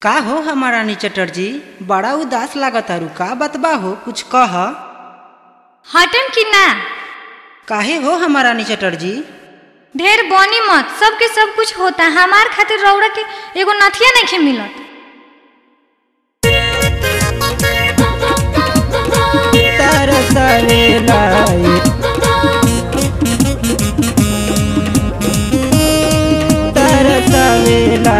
का हो हमारा रानी चटर्जी बड़ा उदास लागतारू का बतबा हो कुछ कह हटन कि ना काहे हो हमारा रानी चटर्जी ढेर बनी मत सबके सब कुछ होता हमार खातिर रौड़ा के एगो नथिया नहीं मिलत तरसवेला तरसवेला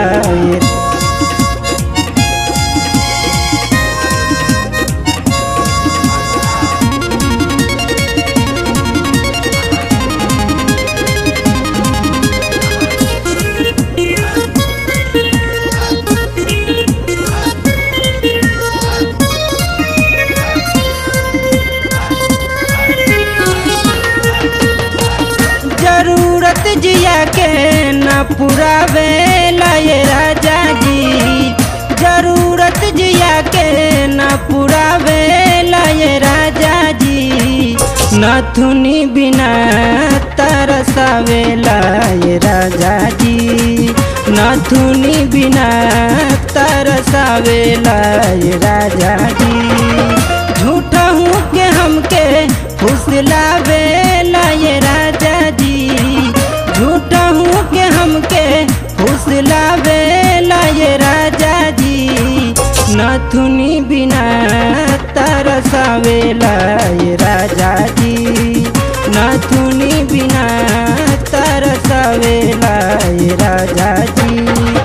जरूरत जिया के न पुरावे ये राजा जी जरूरत जिया के न पुरावे ये राजा जी नथुनी बिना तरसावेला ये राजा जी नथुनी बिना तरसावेला ये राजा जी झूठा हूँ के हमके फुसलावेला ये राजा जी झूठा हूँ के हमके फुसलावेला ये राजा जी नथुनी बिना तरसावेला ये राजा जी नथुनी बिना तरसावेला ये राजा जी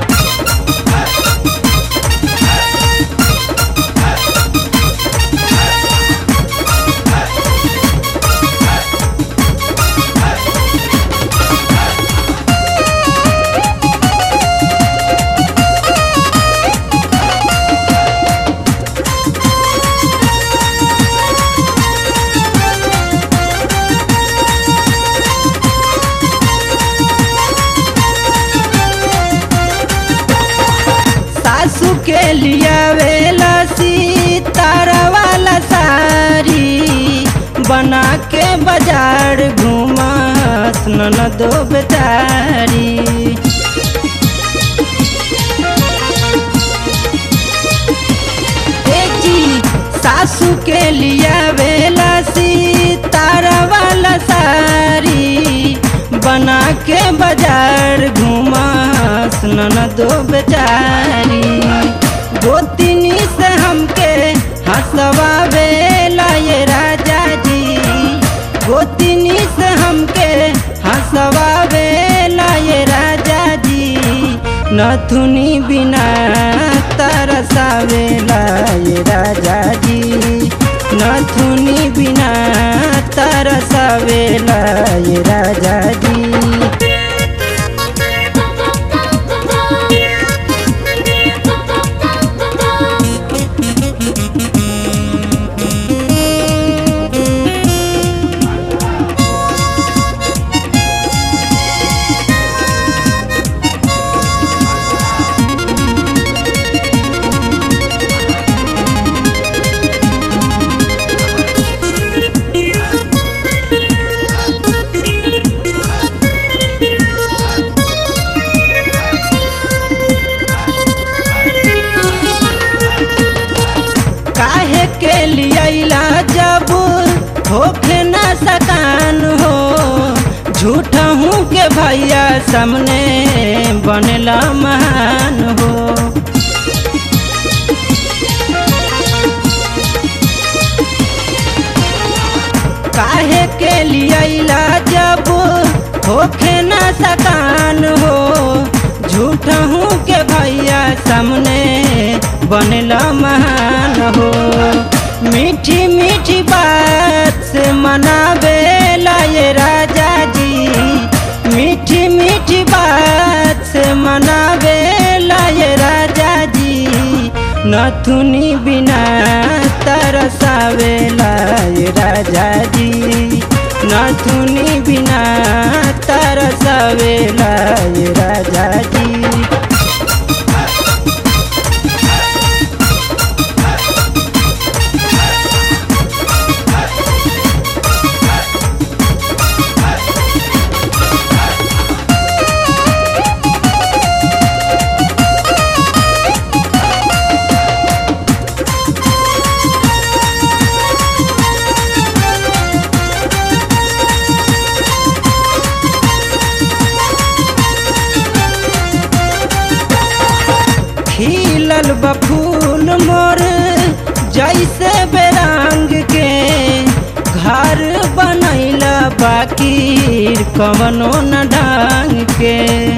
सासू के लिया वेला सितारा वाला साड़ी बना के बाजार घूमस ननदो बेचारी ए जी सासू के लिया वेला सितारा वाला साड़ी बना के बाजार घूमस ननदो बेचारी गोतिनी से हमके हंसवावेला ये राजा जी गोतिनी से हमके हंसवावेला ये राजा जी नथुनी बिना तरसावेला ये राजा जी नथुनी बिना तरसावेला ये राजा जी काहे के लिया जब होखे न सकान हो झूठा हूँ के भैया सामने बनेला महान हो काहे के लिया जब होखे न सकान हो झूठा हूँ के भैया सामने बनेला महान हो मीठी मीठी बात से मनावेला ये राजा जी मीठी मीठी बात से मनावेला ये राजा जी नथुनी बिना तरसावेला ये राजा जी नथुनी बिना तरसावेला ये राजा जी खिलल बफूल मोर जैसे बेरंग के घर बनैला बाकी कवनो न ढंग के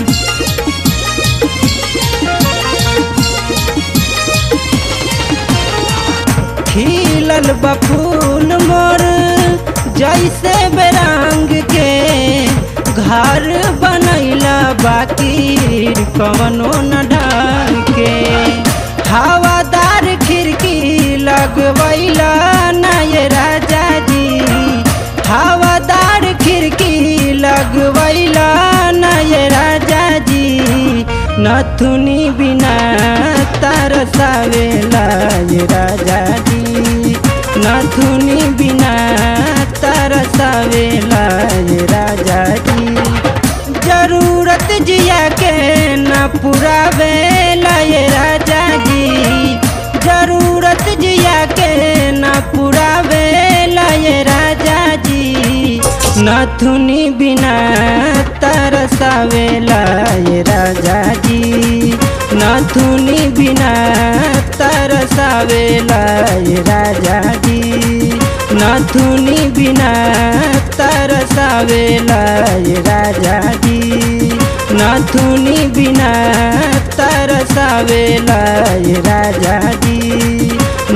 खिलल बफूल मोर जैसे बेरंग के घर बनैला बाकी कवनो न ढंग के हवादार खिड़की लगवैला नय राजा जी हवादार खिड़की लगवैला नय राजा जी नथुनी बिना तरसावेला ये राजा जी नथुनी बिना तरसावेला ये राजा जी जरूरत जिया के न पुरावेला ये राजा जी जरूरत जिया के न पुरावेला ये राजा जी नथुनी बिना तरसावेला ये राजा जी नथुनी बिना तरसावेला ये राजा जी नथुनी बिना तरसावेला ये राजा जी नथुनी बिना तरसावेला ये राजा जी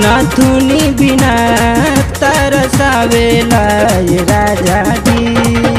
नथुनी बिना तरसावेला ये राजा जी